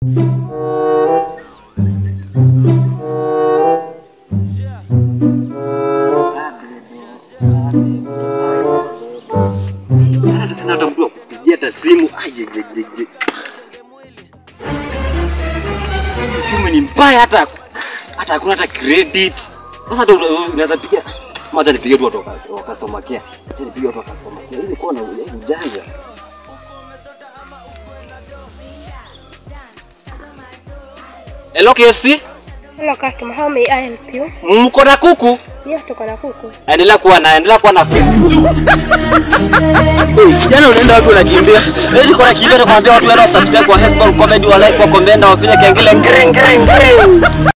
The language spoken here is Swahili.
Hata sina hata mtu wa kupigia hata simu. Ajejejeje. Uchumi ni mbaya hata hata hakuna hata credit. Sasa ndio unaweza pigia Mwacha nipige tu watu wa customer care. Acha nipige watu wa customer care. Ili kuwa na ujanja. Hello KFC? Hello customer, how may I help you? Mko na kuku? Yes, tuko na kuku. Endelea kuwa na endelea kuwa na kuku. Kijana unaenda wapi unakimbia? Lezi kwa nakimbia tukwambia watu wale wa subscribe kwa Facebook, comment, wa like, wa comment, wa fanya kengele ngring ngring ngring.